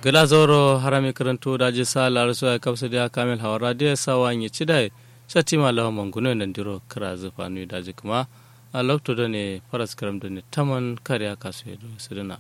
gala zoro harami karanto daji sa larasu ya kapsa da kamil hawara da ya sa wani ci da shati ma lawa manguno nan diro kira zufa nu daji kuma a lokto da ne faras karam da ne taman kariya kasu ya do sirina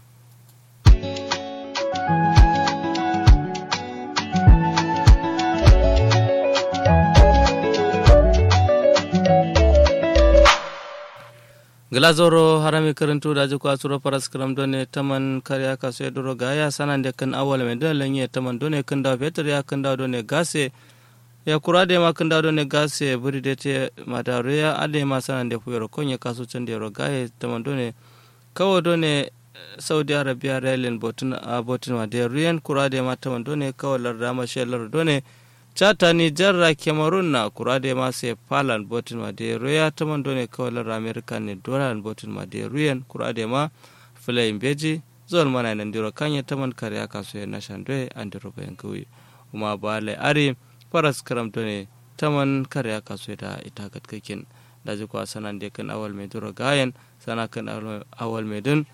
glazoro harami karantu da ji kwasuro faras karam done taman kariya kaso duro ga ya sanan da kan awal mai dole lenye taman done kan da fetur ya kan da done gase ya kura da ma kan da done gase buri da te madaru ya ade ma sanan da fuyar konye kaso can da roga ya taman done kawo done saudi arabia railin botun a botun ma da ruyan kura da ma taman done kawo larda ma shelar done chata ni jarra cameroon na kurade ma se palan botin ma de roya taman done kawalar america ne dolan botin ma de ruyen kurade ma fulayin beji zon mana nan diro kanya taman kare aka so ya nashan doye an diro bayan kawai kuma ba lai ari faras karam done taman kare aka so da ita gatkakin da ji kwa sanan de kan awal mai diro gayan sana kan awal mai dun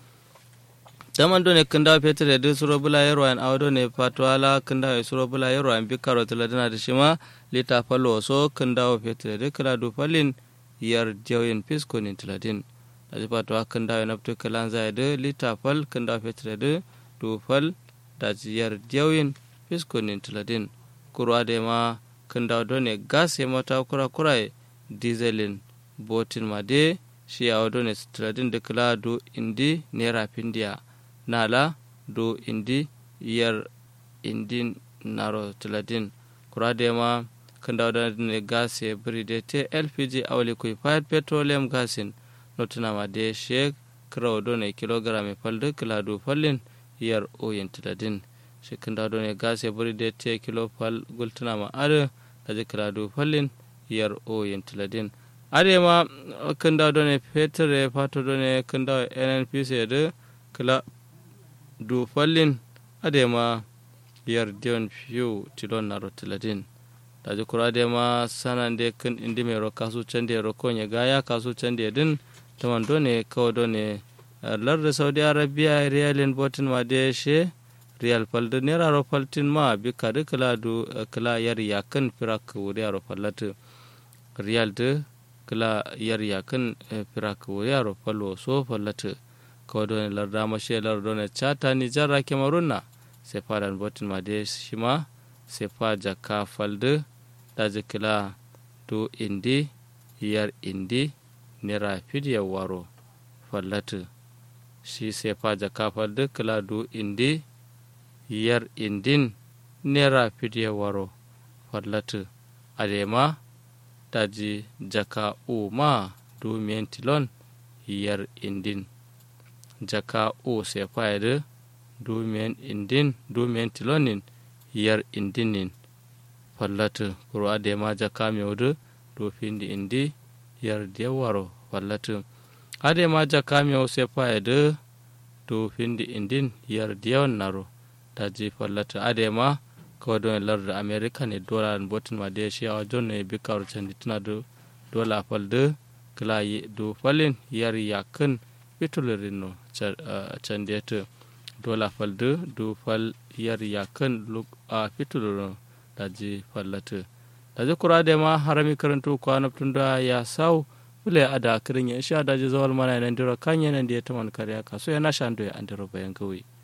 daman do ne kinda petre de suro bula yero an awdo ne patwala kinda e suro bula yero an bikaro tala dana de shima lita palo so kinda o petre de kala du falin yar jawyen pisko ni tiladin da patwa kinda e napto kalan za de lita fal kinda petre de du fal da yar jawyen pisko ni tiladin kurwa de ma kinda do ne gas e mata kura kura dieselin botin ma de shi awdo ne tiladin de kala du indi nera pindia nala do indi yar indin naro tiladin kuradema kanda ne gas e bride te lpg awli kuy fayat petroleum gasin notunama de shek kraw do ne kilogram e falde kila do fallin yar oyen tiladin shi kanda do ne gas e bride te kilo fal gultunama ade kaje kila do fallin yar oyen tiladin adema kanda do ne petre fato do ne kanda nnpc de kila du fallin adema yar dion fiu tilon na rotiladin daji kura adema sanan de kan indi mai ro kasu cande ro konya gaya kasu cande din taman done kawo done lar saudi arabia riyalin botin ma de she riyal falde nera ro faltin ma bi kadi kala du kala yar yakan firak wuri ro fallatu riyal de kala yar yakan firak wuri ro fallo so fallatu kawai larda mashe lardone chata ni jarra kemarunna sai fadan botin ma de shima sai fa jaka falde da jikila do indi yar indi nera fidiya waro fallatu shi sai fa jaka falde kila do indi yar indin nera fidiya waro fallatu adema daji jaka uma do mentilon yar indin jaka o se fayde dumen indin dumen tilonin yar indinin fallatu kuro ade ma jaka mewde do findi indi yar dewaro fallatu ade ma jaka mew se fayde do findi indin yar dewan naro daji fallatu ade ma ko don larda america ne dola botin ma de shi a jon ne bikar candi tuna do dola falde kala do falin yar yakin fitulurin no can da ta dola falde do fal yar yakan luk a fitulurin da ji fallata da ji kura da ma harami karanto kwana tun da ya sau bule a da kirin ya sha da ji zawal mana nan dira kan yanan da ya taman kariya kaso yana shan da ya an dira bayan kawai